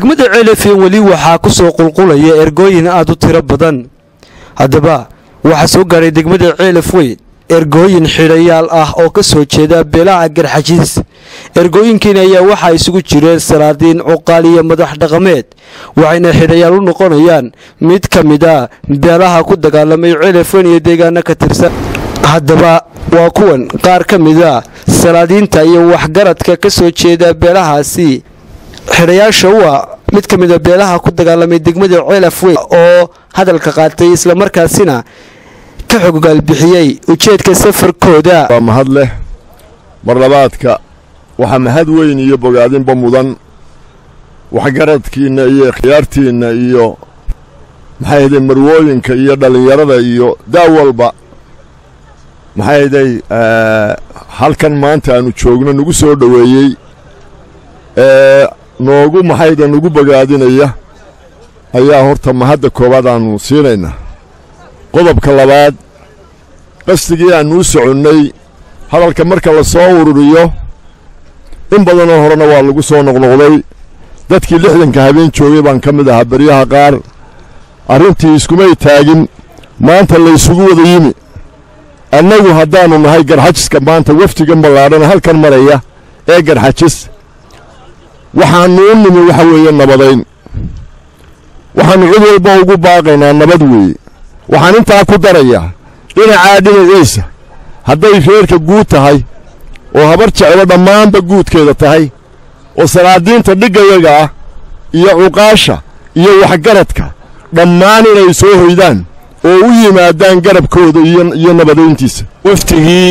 degmada ceelafeen weli waxaa ku soo qulqulaya ergooyin aad u tiro badan haddaba waxaa soo gaadhay degmada ceelaf weyn ergooyin xidhayaal ah oo ka soo jeeda beelaha garxajiis ergooyinkiina ayaa waxaa isugu jireen salaadiin cuqaal iyo madax dhaqameed waxayna xidhayaal u noqonayaan mid ka mid a beelaha ku dagaalamay ceelaf weyn iyo deegaano ka tirsan haddaba waa kuwan qaar ka mid a salaadiinta iyo waxgaradka ka soo jeeda beelahaasi xidhayaasha u ah mid ka mid a beelaha ku dagaalamay degmada ceelaf weyn oo hadalka qaatay islamarkaasina ka xogogaalbixiyey ujeedka safarkooda waa mahad leh marlabaadka waxaa mahad weyn iyo bogaadinba mudan waxgaradkiinna iyo khiyaartiinna iyo maxay haday marwooyinka iyo dhallinyarada iyo daa walba maxay haday halkan maanta aanu joogno nagu soo dhoweeyey ee noogu maxayda nagu bogaadinaya ayaa horta mahadda koowaad aanu siinaynaa qodobka labaad qasdigii aannu u soconnay hadalka marka la soo ururiyo in badanoo horena waa lagu soo noqnoqday dadkii lixdanka habeen joogay baan ka mid ahaa beryaha qaar arrintii iskumay taagin maanta laysugu wada yimi annagu haddaannu nahay garxajiska maanta wafdigan ballaadhan halkan maraya ee garxajis waxaannu u nimi waxa weeye nabadayn waxaannu cid walba ugu baaqaynaa nabad weeye waxaan intaa ku darayaa dhinacaa dhinaciisa hadday reerka guud tahay oo habar jeclo dhammaanba guudkeeda tahay oo salaadiinta dhiggayaga ah iyo cuqaasha iyo waxgaradka dhammaan inay soo hoydaan oo u yimaadaan garabkooda iyo nabadayntiisa waftigii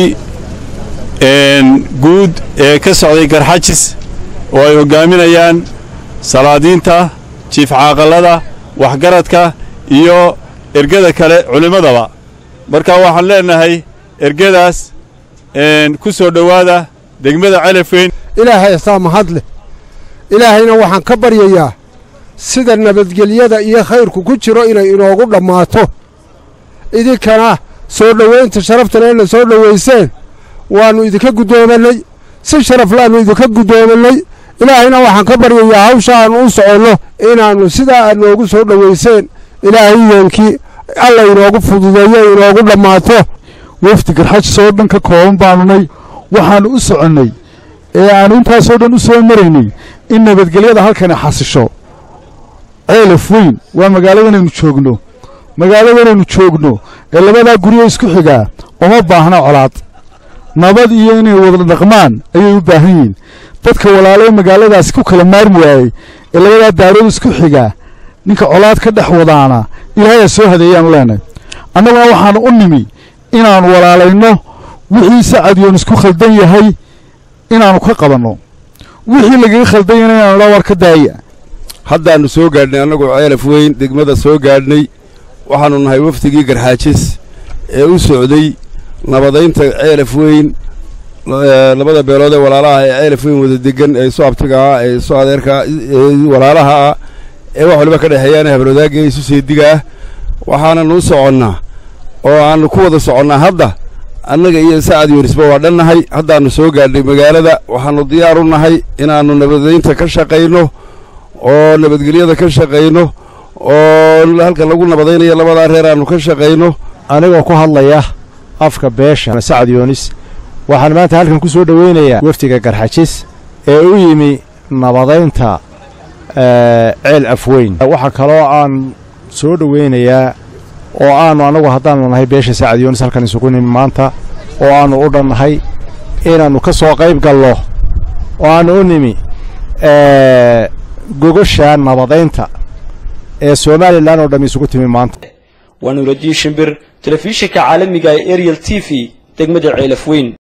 guud ee ka socday garxajis oo ay hoggaaminayaan salaadiinta jiif caaqallada waxgaradka iyo ergada kale culimmadaba marka waxaan leennahay ergadaas ku soo dhowaada degmada celafweyn ilaahay asaa mahad leh ilaahayna waxaan ka baryayaa sida nabadgelyada iyo khayrku ku jiro inay inoogu dhammaato idinkana soo dhowaynta sharaftana ina soo dhowayseen waannu idinka guddoomannay si sharaf laannu idinka guddoomannay ilaahayna waxaan ka baryayaa hawsha aannu u soconno inaannu sidaa aad noogu soo dhowayseen ilaahayeenkii alla inoogu fududeeyo inoogu dhammaato wafdi garxajis oo dhan ka kooban baannunay waxaannu u soconnay ee aannu intaasoo dhan u soo maraynay in nabadgelyada halkani xasisho ceelaf weyn waa magaaladanaynu joogno magaaladanaynu joogno ee labadaa guryo isku xigaa uma baahna colaad nabad iyo inay wada dhaqmaan ayay u baahan yihiin dadka walaalee magaaladaasi ku kala maarmi waayey ee labadaa daarood isku xigaa ninka colaad ka dhex wadaana ilaahayaa soo hadeeyaanu leenahay annaguna waxaannu u nimi inaannu walaalayno wixii sacadiyoon isku khaldan yahay inaannu ka qabanno wixii lagaga khaldan yahayna inaanu dhaa war ka daaya haddaannu soo gaadhnay annagoo ceelaf weyn degmada soo gaadhnay waxaannu nahay wafdigii garxaajis ee u socday nabadaynta ceelaf weyn labada beelood ee walaalaha ee ceelaf weyn wada degan ee isu abtiga ah ee isu adeerka ee walaalaha ah ee wax waliba ka dhexeeyaan habalwadaaga isu seediga ah waxaananu u soconnaa oo aannu ku wada soconnaa hadda annaga iyo sacad yoonisba waa dhannahay haddaannu soo gaadhnay magaalada waxaannu diyaar u nahay inaannu nabadaynta ka shaqayno oo nabadgelyada ka shaqayno oo halka lagu nabadaynayo labadaa reer aannu ka shaqayno anigoo ku hadlaya afka beesha sacad yoonis waxaan maanta halkan ku soo dhoweynayaa wafdiga garxajis ee u yimi nabadaynta ceel afweyn waxaa kaloo aan soo dhoweynayaa oo aannu annagu haddaannu nahay beesha sacad yoonis halkan isugu nimi maanta oo aannu u dhannahay inaannu ka soo qayb gallo oo aannu u nimi gogosha nabadaynta ee somalilan oo dhamm isugu timi maanta waa nuuradiin shimbir telefishinka caalamiga ee ariel t v degmada ceelaf weyn